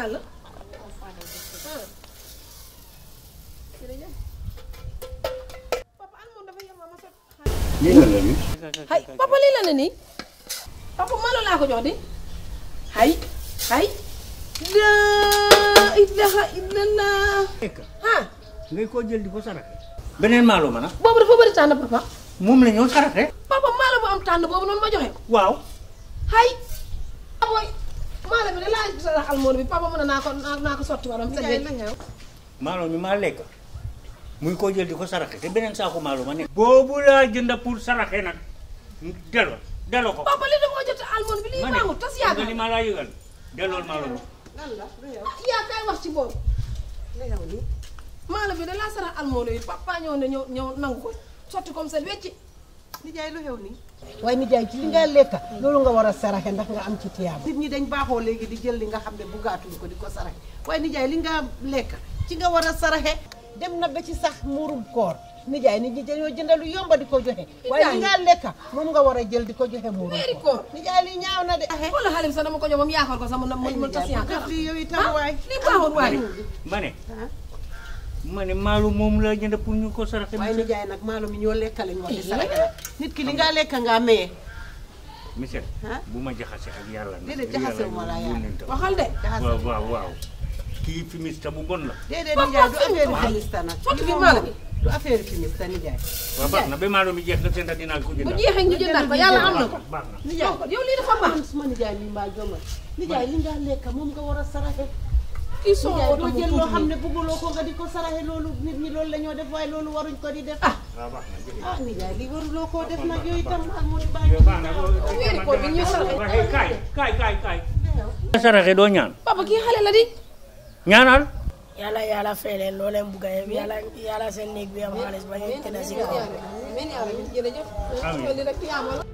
daal la ah jërëjëf papa an moom dafa yem ma sot lii la la nii. hay papa lii la ne nii papa malo laa ko jox di hay hay la ilaha illallah ah ngay koo jël di ko saraxe. beneen maalo ma nag. boobu dafa bëri tànn papa moom la ñoo saraxe. papa maalo bu am tànn boobu noonu ma joxe ko waaw. hay aboy maalo bi da laa sa rax almoon bi papa mën naa ko naa ko sotti waram sa maalo mi maa lekk muy koo jël di ko saraxe te beneen saako maalo ma nekk. boobu laa jënd pour saraxe nag delloo delloo ko. papa li dafa jot almoon bi lii ma ne baaxul tas nga li yaakaar ma laa yëgal dellool maalo ma. yaa kay wax ci boobu maalo bi da laa sarax almoon yi papa ñëw ne ñëw ñëw nangu ko sotti comme ça wecci nijaay lu xew nii waaye nijaay ci li nga lekka loolu nga war a saraxe ndax nga am ci tiyaaba nit ñi dañ baaxoo léegi di jël li nga xam ne buggaatuñ ko di ko saraxe waaye nijaay li nga lekk ci nga war a saraxe dem na ba ci sax muurum koor nijaay nit ñi dañoo jënda lu yomba di ko joxe waaye li nga lekka moom nga war a jël di ko joxe muurum weeri koor koor nijaay li ñaaw na de wala xalim sax dama ko jox moom yaakaar ko sax mu mu mu tas yaakaar lii yow itam waay lii baaxul waay ma ne. ma ne maalo moom laa jënd pour ñu ko saraxe. waaye nijaay nag maalo mi ñoo lekka lañ wax di saraxe nag nit ki li nga lekka ngaa maye monsieur. ah bu ma jaxase ak yàlla. nag. Déedéet, jaxasewu ma la yàlla. yónnent. waxal de waaw waaw waaw. kii fi mista bu bon la. déedéet Papa, nijaay du fii affaire waay. fimista nag Sotti lii fi moom maalo bi. du affaire fimista nijaay waaw baax na ba maalo mi jeex nga seen dinaa ko bu jëndal. jeexee ñu jëndaat ko yàlla am na ko baax na. nijaay yow lii dafa baax man suma nijaay mi mbaa jomal nijaay li nga lekka moom nga war a saraxe kii soo nijaay ko doo tamu jël loo xam tuuti ne bëgguloo ko nga di ko saraxe loolu nit ñi loolu la ñoo def waaye loolu waruñ ko di def ah waaw baax na jërëjëf. ah nijaay li waruloo koo def nag yooyu tam ak mu baa yow baax na loolu. weeri koor bi ñuy saraxe. waxee kaay kaay kaay kaay. saraxe doo ñaan. papa kii xale la di ñaanal. yàlla yàlla fay leen loo leen bugg a yëpp yàlla yàlla seen néeg bi am xaalis ba ñu tëdd si kaw. amiin yaa rabbi jërëjëf Amiin. li rek yaa ma la